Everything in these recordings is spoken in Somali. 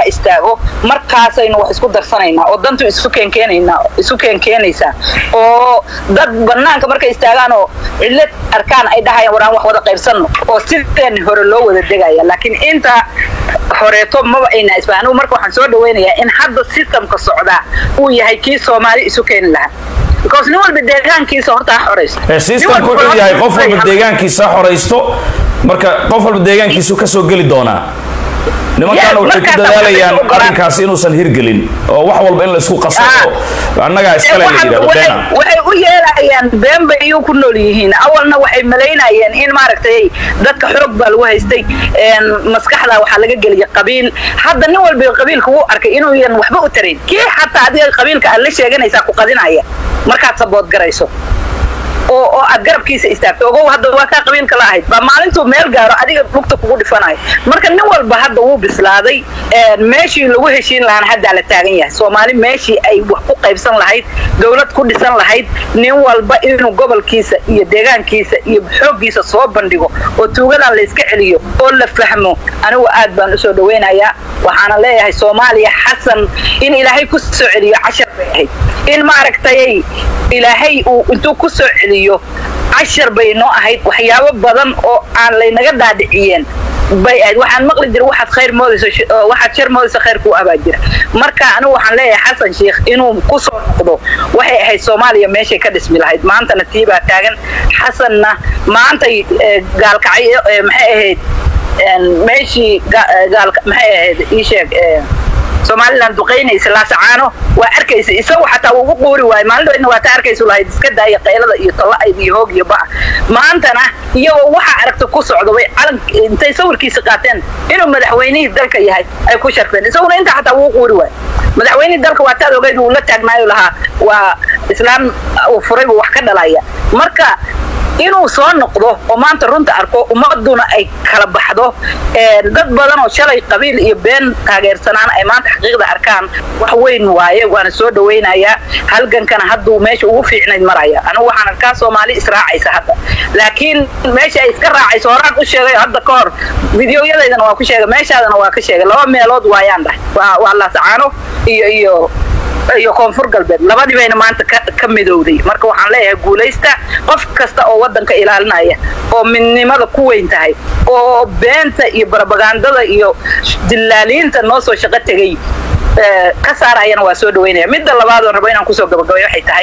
istaago markaasaynu wax isku darsanaynaa oo dantu isu keenkeenaynaa isu keenkeenaysaa oo dad banaanka markay istaagaan oo cillad arkaan ay dhahayaan waraan wax wada qaybsanno oo sideen hore loo wada degaya laakiin inta horeeto maba ayna isba anigu marka waxaan soo dhawaynayaa in hadda systemka socdaa uu yahay kii soomaali isu keeni lahaa because nin walba deegaankiisa horta ha xoraysto systemku wuxuu yahay qof walba deegaankiisa ha xoraysto marka qof walba deegaankiisu ka soo geli doonaa nimankaana waxay ku dadaalayaan arrinkaasi inuusan hirgelin oo wax walba in laysku qaso annagaa iskale la yidhahdo beena waxay u yeelayaan been bay iyuu ku nool yihiin awalna waxay malaynayeen in maaragtay dadka xoog baa lagu haystay maskaxda waxaa laga geliya qabiil hadda nin walba qabiilka wuu arkay inuuyan waxba u tarayn kii xataa adiga qabiilka aad la sheeganaysaa ku qadinaya markaad sabood garayso oo oo aad garabkiisa istaagto ogow hadda waa kaa qabiilka la ahayd baa maalintuu meel gaaro adiga lugta kugu dhifanayo marka nin walba hadda wuu bislaaday meeshii lagu heshiin lahaana haddaa la taagan yahay soomaali meeshii ay wax ku qaybsan lahayd dowlad ku dhisan lahayd nin walba inuu gobolkiisa iyo deegaankiisa iyo xooggiisa soo bandhigo oo tuugadan la iska celiyo oo la fahmo anigu aad baan usoo dhawaynayaa waxaana leeyahay soomaaliya xasan in ilaahay ku soo celiyo cashar bay ahayd in maaragtay ilaahay uu intuu ku soo celiyo cashar bay noo ahayd waxyaabo badan oo aan laynaga dhaadhiciyeen bay ahayd waxaan maqli jira waxaad khayr moodayso waxaad shar moodayso khayr kuu abaa jira marka anigu waxaan leeyahay xasan sheikh inuu ku soo noqdo waxay ahayd soomaaliya meeshay ka dhismi lahayd maantana tii baa taagan xasanna maantay gaalkacay maxay ahayd meeshii gaalka maxay ahayd ii sheeg somalilan duqaynaysa laasacaano waa arkaysa isagu xataa ugu quuri waayo maalin waa ta arkaysu lahayd iska daaya qaylada iyo talla'ayd iyo hoog iyo ba'a maantana iyagoo waxa aragta ku socdo bay calan intay sawirkiisa qaateen inuu madaxweynihii dalka yahay ay ku sharfeen isaguna intaa xataa ugu quuri waayo madaxweynihii dalka waa taad ogeyd uu la taagnaayo lahaa waa islaam uu furay buu wax ka dhalaya marka inuu soo noqdo oo maanta runta arko ummaduna ay kala baxdo dad badan oo shalay qabiil iyo been taageersanaan ay maanta xaqiiqda arkaan wax weyn waaye waana soo dhawaynayaa halgankana hadduu meesha ugu fiicnayd maraya anigu waxaan arkaa soomaali israacaysa hadda laakiin meesha ay iska raacayso horaan u sheegay hadda ka hor videoyadaydana waa ku sheegay meeshaadana waa ka sheegay laba meelood waayaan dhahay waa laasacaano iyo iyo iyo koonfur galbeed labadii bayna maanta ka midowday marka waxaan leeyahay guulaysta qof kasta oo waddanka ilaalinaya oo midnimada ku weyn tahay oo beenta iyo barabagandada iyo dillaaliinta noo soo shaqo tegay ka saarayana waa soo dhawaynaya midda labaadoon rabo inaan kusoo gabagabay waxay tahay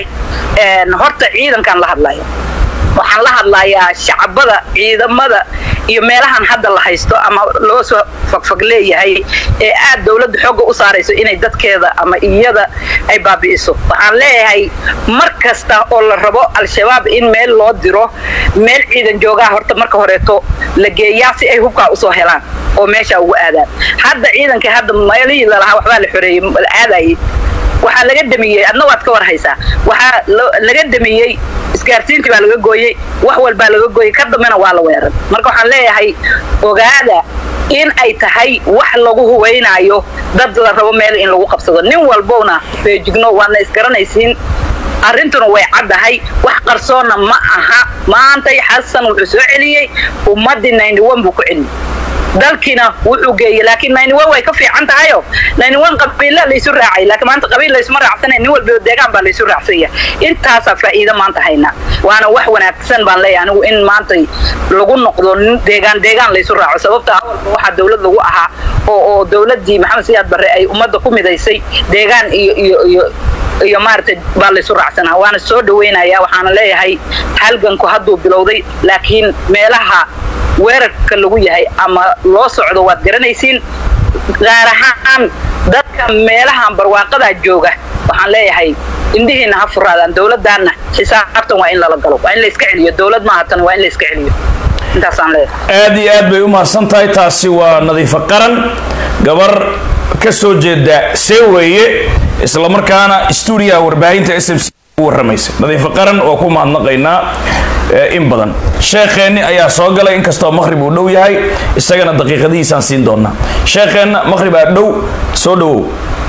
horta ciidankaan la hadlaya waxaan la hadlayaa shacabada ciidamada iyo meelahan hadda la haysto ama loo soo fagfag leeyahay ee aad dawladda xoogga u saarayso inay dadkeeda ama iyada ay baabi'iso waxaan leeyahay mar kasta oo la rabo al-shabaab in meel loo diro meel ciidan joogaa horta marka horeeto la geeyaa si ay hubkaa usoo helaan oo meesha ugu aadaan hadda ciidankii hadda meelihii lalahaa waxbaa la xoreeyey la aadayay waxaa laga damiyey adna waad ka war haysaa waxaa laga damiyey isgaarsiintii baa laga gooyey wax walbaa laga gooyey ka dambena waa la weeran marka waxaan leeyahay ogaada in ay tahay wax lagu hubaynaayo dad la rabo meel in lagu qabsado nin walbowna feejigno waadna isgaranaysiin arrintuna way caddahay wax qarsoonna ma aha maantay xasan wuxuu soo celiyey ummaddii ninety one buu ku celiyey dalkiina wuxuu geeyey laakiin ninety one way ka fiican tahayo ninety one qabiilla laysu raacay laakiin maanta qabiil laysuma raacsanay nin walba deegaan baa laysu raacsanya intaasaa faa'iido maanta haynaa waana wax wanaagsan baan leeyahay anigu in maanta lagu noqdo deegaan deegaan laysu raaco sababta awalba waxaa dawlad lagu ahaa oo oo dawladdii maxamed siyaad barre ay ummadda ku midaysay deegaan iyo iyo iyo iyo maaragtay baa laysu raacsanaa waana soo dhawaynaya waxaana leeyahay halganku hadduu bilowday laakiin meelaha weerarka lagu yahay ama loo socdo waad garanaysiin gaar ahaan dadka meelahan barwaaqadaa jooga waxaan leeyahay indhihiina ha furaadaan dawladdaanna xisaabtan waa in lala galo waa in la iska celiyo dawlad maaha tan waa in la iska celiyo intaasaan leeyahay aad iyo aad bay u mahadsan tahay taasi waa nadiifo qaran gabar ka soo jeeda see weeye islamarkaana stuudiyaha warbaahinta s m c warramaysa nadiifo qaran waa ku mahadnaqaynaa in badan sheekheenni ayaa soo galay inkastoo maqhrib uu dhow yahay isagana daqiiqadihiisaan siin doonaa sheekheenna maqhribaa dhow soo dhowow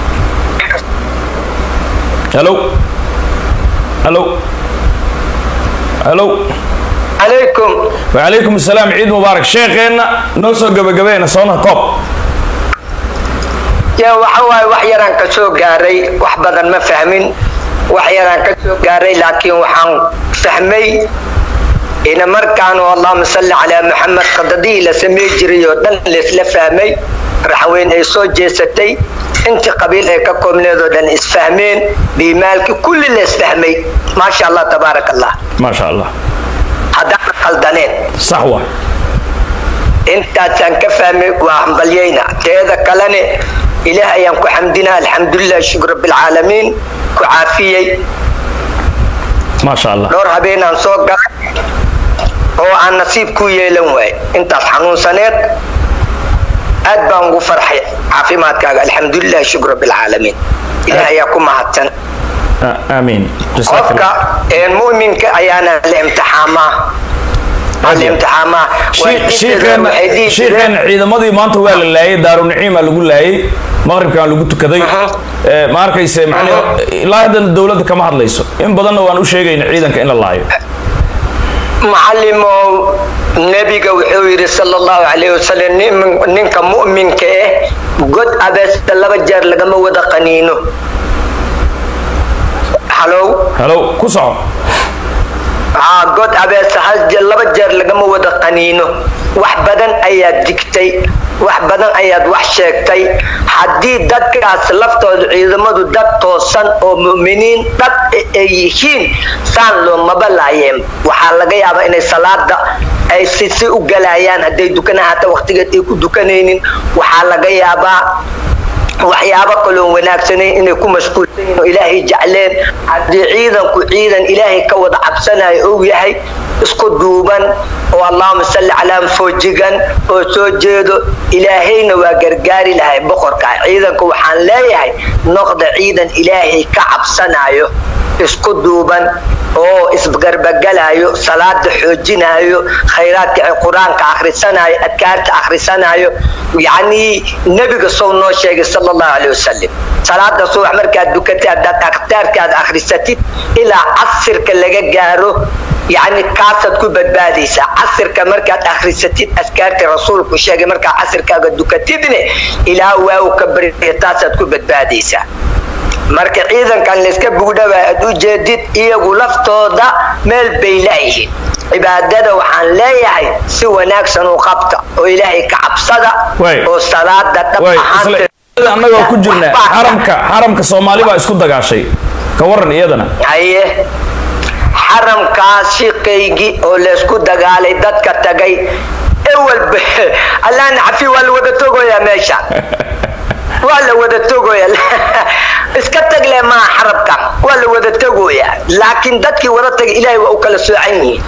halo halo halo عليكم وعليكم السلام عيد مبارك شيخنا نوصل قبل قبينا صونا كوب ya waxa waaye wax yaraan ka soo gaaray wax badan ma fahmin wax yaraan ka soo gaaray laakiin waxaan fahmay ina markaan oo allahuma salli calaa maxamed qadadihii la samey jiray oo dhan laysla fahmay raxweyn ay soo jeesatay intii qabiil ay ka koobneed oo dhan isfahmeen biimaalkii kulli la isfahmay maasha allah tabaaraka allah maasha allah haddaan qaldaneen sax wa intaasaan ka fahmay waa hambalyayna teeda kalene ilaah ayaan ku xamdinaa alxamdulilah shukr rabbilcaalamiin ku caafiyey maasha allah dhowr habeenaan soo galay oo aan nasiib ku yeelan waay intaas xanuunsaneed aad baan ugu farxay caafimaadkaaga alxamdulilah shukr rabbilcaalamiin ilaah ayaa ku mahadsan A- aamiin jazaak qofka een mu'minka ayaana la imtixaamaa waa la imtixaamaa shiikheena waxay dhihi jireen shiikheena ciidamadii maanta waa la laayay daarunaciima lagu laayay maqribkan lagu tukaday Aha. Ee, ma arkayse macnii ilaa haddana dowladda kama hadlayso in badanna waan u sheegayna ciidanka in la laayo macalimow nebiga wuxuu yidhi sal allahu calayh wasalam nin- ninka mu'minka ah god abeesta laba jeer lagama wada qaniino halow halow ku soco haa god abeesa hal jeer laba jeer lagama wada qaniino wax badan ayaad digtay wax badan ayaad wax sheegtay haddii dadkaas laftooda ciidamadu dad toosan oo mu'miniin dhab ay yihiin saan loomaba laayeen waxaa laga yaabaa inay salaada ay si si u galayaan hadday dukana hata waqtigeed ay ku dukanaynin waxaa laga yaabaa waxyaabo kaloo wanaagsanayn inay ku mashquulsan yihiin oo ilaahay jecleen haddii ciidanku ciidan ilaahay ka wada cabsanayo og yahay isku duuban oo allahuma salli calaa foojigan oo soo jeedo ilaahayna waa gargaari lahay boqorka ciidanka waxaan leeyahay noqda ciidan ilaahay ka cabsanayo isku duuban oo isgarbagalayo salaada xoojinayo khayraadka ee qur-aanka akhrisanayo adkaarta akhrisanayo yacnii nebiga sow noo sheegay sala allahu caleyh wasalam salaada subax markaad dukatay haddaad akhtaarkaad akhrisatid ilaa casirka laga gaaro yacni kaasaad ku badbaadaysaa casirka markaad akhrisatid askaarta rasuulku sheegay markaad casirkaaga dukatidne ilaa waaw ka bariya taasaad ku badbaadaysaa marka ciidankan layska bugdhaba aad u jeedid iyagu laftooda meel bay laayihiin cibaadada waxaan leeyahay si wanaagsan u qabta oo ilaahay ka cabsada Waay. oo salaada dhab way ahaanteed isla annagoo ku jirna Waxba- xaramka xaramka soomaali baa isku dagaashay ka waran iyadana haye xaramkaas shiqaygii oo laysku dagaalay dadka tagay ewalba allaana cafi waa la wada togoyaa meesha waa la wada togoya iska tagle maaha xarabkan waa la wada togoyaa laakiin dadkii wada tagay ilaahay waa u kala soocan yihiin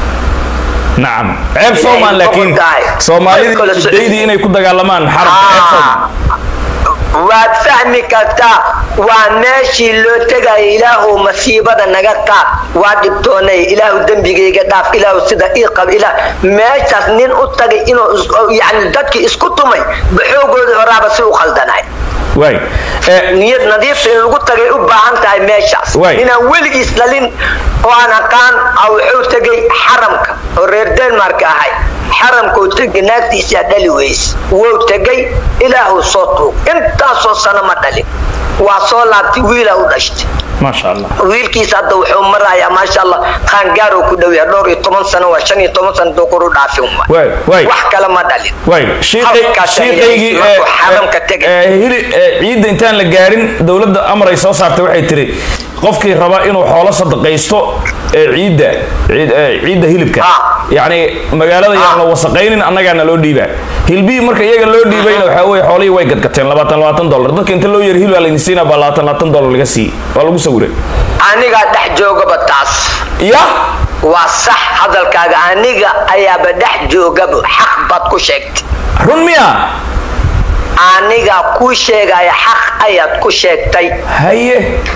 nacam ceeb soomaan laakiin boqortahay. soomaalidii Kala soo- daydii inay ku dagaalamaan xaramka ceeb soomaan waad fahmi kartaa waa meeshii loo tegaya ilaahu masiibada naga qaad waa dhibtoonay ilaahu dembigayga dhaaf ilaahu sida ii qab ilaah meeshaas nin u tagay inuu is- yani dadkii isku tumay baxoogoodii horaaba si u khaldanay waay ee niyad nadiifta in lagu tagay u baahan tahay meeshaas Waay. inaan weligiis dhalin oo aan aqaan a wuxuu tegay xaramka oo reer denmark ahay xaramkuu tegay naagtiisaa dhali weys wou tegay ilaahuu soo tuug intaasoo sano ma dhalin waa soo laabtay wiilaa u dhashtay maasha allah wiilkiisa hadda wuxuu marayaa maasha allah qaangaaruu ku dhow yahay dhowr iyo toban sano waa shan iyo toban sano dookor u dhaafin waay waay waay wax kale ma dhalin waay shiiqay- Halkaas ayay shiiqaygii ee, markuu xaramka tegay. ee, hili ee, ciidda intaan la gaarin dowladda amar ay soo saartay waxay tiri qofkii raba inuu xoolo sadaqaysto ee ciidda ciid- ee, ciidda hilibka Ah. yacni magaalada yaan la wasaqaynin annagaana loo dhiibaa hilbihii marka iyaga loo dhiibayna waxaa weye xoolihii way gadgateen labaatan labaatan dollar dadka inta loo yari hilib aa laydin siinaa baa labaatan labaatan dollar laga siiyey waa lagu sawiray anigaa dhex joogaba taas ya waa sax hadalkaaga aniga ayaaba dhex joogaba xaq baad ku sheegtay run miya anigaa kuu sheegaya xaq ayaad ku sheegtay haye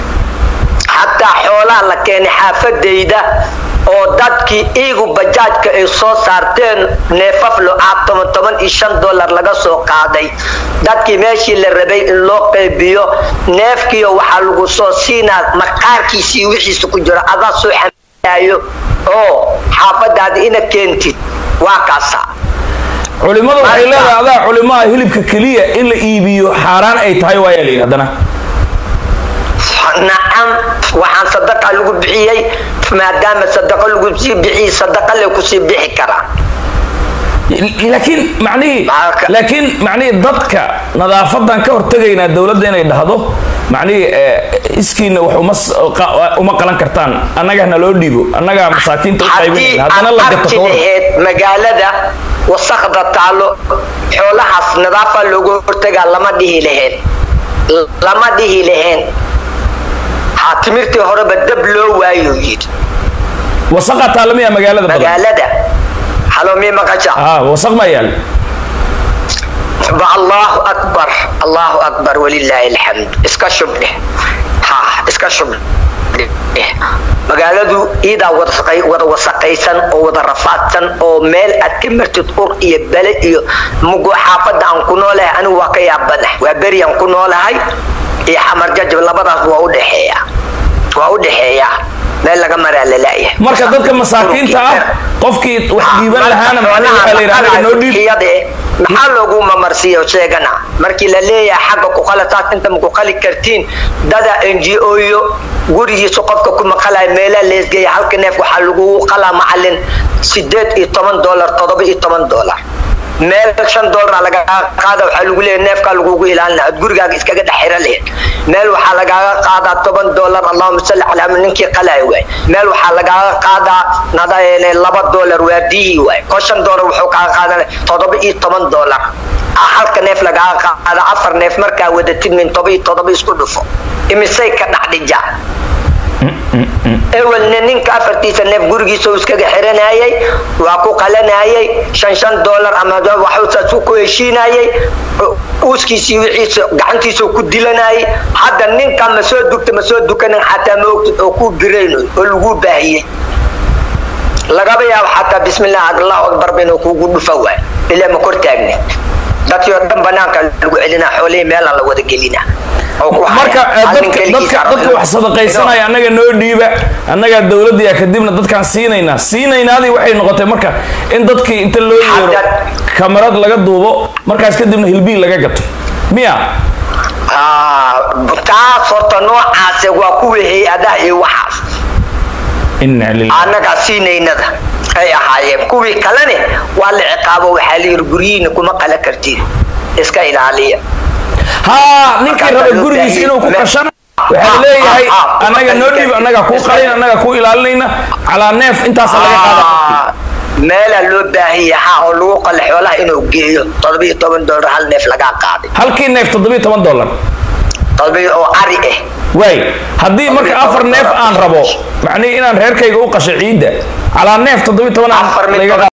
xataa xoolaha la keenay xaafadayda oo dadkii iigu bajaajka ay soo saarteen neefaf lo-aad toban toban iyo shan dollar laga soo qaaday dadkii meeshii la rabay in loo qaybiyo neefkiio waxaa lagu soo siinaa maqaarkiisii wixiisa ku jiro adaa soo xamaayo oo xaafadaada ina keentid waa kaasa culimadu waxay leedahay adaa culimaha hilibka keliya in la iibiyo xaaraan ay tahay waayaa layidhi haddana nacam waxaan sadaqa lagu bixiyey maadaama sadaqa lagu sii bixiyey sadaqa le kusii bixi karaa laakiin macnihii Maxaa ka- laakiin macnihii dadka nadaafadan ka hortegaynaa dowladda inay dhahdo macnihii eh, iskiina wax uma s- qa- uma qalan kartaan annagana loo dhiibo annagaa masaakiinta u haddii qaybinayna haddana aad la gato arki ka waran laheyd magaalada wasakda taalo xoolahaas nadaafa looga hortagaa lama dhihi laheen lama dhihi laheen ha timirtii horeba dab loo waayo yidhi wasaqa taalamiya magaalada badan magaalada halo mii maqasha ah wasaq ma yaal ba allahu akbar allahu akbar walilaahi alxamd iska shubdheh ha iska shubdheh magaaladu iidaa wada- wada wasaqaysan oo wada rafaadsan oo meel aad ka martid ur iyo bele iyo mugo xaafadda aan ku noolahay anigu waa ka yaabanahay waa beri aan ku noolahay iyo xamar jajab labadaas waa udhexeeya waa udhexeeyaa meel laga maraa lalaayahay marka dadka masaakiinta ah qofkii wax dhiiban lahaana macnihi waxaa la yidhi anaga noo dhiib iyade maxaa loogu mamarsiiyo sheegana markii la leeyahay xagga ku qala taas inta ma ku qali kartiin dada n g o yo gurigiisa qofka ku maqalaya meelaa leesgeeya halka neef waxaa lagugu qalaa macalin sideed iyo toban dolar todoba iyo toban dolar meel shan doolara lagaaga qaada waxaa lagu leeyahay neefkaa lagugu ilaalina ad gurigaaga iskaga dhex xira lehed meel waxaa lagaaga qaadaa toban dolar allahuma salli calaa man ninkii qalaayo waay meel waxaa lagaaga qaadaa nada laba dolar waardiyihii waay ko shan dolar wuxuu kaaga qaadanaya todoba iyo toban dolar ah halka neef lagaaga qaada afar neef markaa wadatid min toba iyo todoba isku dhufo imisay ka dhexdhija ewelna ninka afartiisa neef gurigiisa uu iskaga xiranayay waa ku qalanayay shan shan dolar ama waxuusaas ku heshiinayay uuskiisii wixiisa gacantiisa ku dilanayay hadda ninka ma soo dugta ma soo dukanin xataa ma ogtid oo ku birayno oo lagu baahiyey lagaba yaabo xataa bismillah allahu akbar inuu kugu dhufa waay ilaa ma kor taagnin dadkii oo dhan banaanka lagu celinaa xoolihii meelaan la wada gelinaa oo ku haya. marka eh, Hal nin dadka keligiisa dadka rabo dadka inuu- wax sadaqaysanaya annaga noo dhiiba annagaa dowladdiya kadibna dadkaan siinaynaa siinaynaadii waxay noqotay marka in dadkii inta loo yeero Hadda- kamarad laga duubo markaas kadibna hilbiil laga gato miya Ah, taas horta noocaase waa kuwii hay-adaha iyo waxaas ina lilah annagaa siinaynada ay ahaayeen kuwii kalene waa la ciqaabo waxaa la yidhi guryihiina kuma qala kartiin iska ilaaliya haa ninkii Markaas raba loo gurigiis baahiyey. inuu ku Me- qashana waxaa leeyahay Ah, ah, ah, annaga noo dhiib annagaa kuu qalin annagaa kuu ilaalinayna calaa neef intaasa laga qaada Ah, meelaa loo baahiyay ha oo lagu qala xoolaha inuu geeyo todoba iyo toban dolar hal neef lagaa qaaday halkii neef toddobiyo toban dollar todoba oo cari ah waay haddii marka afar neef aan rabo macnihi inaan reerkayga u qasho ciidda calaa neef toddobiyo toban aan Afar mid laga toban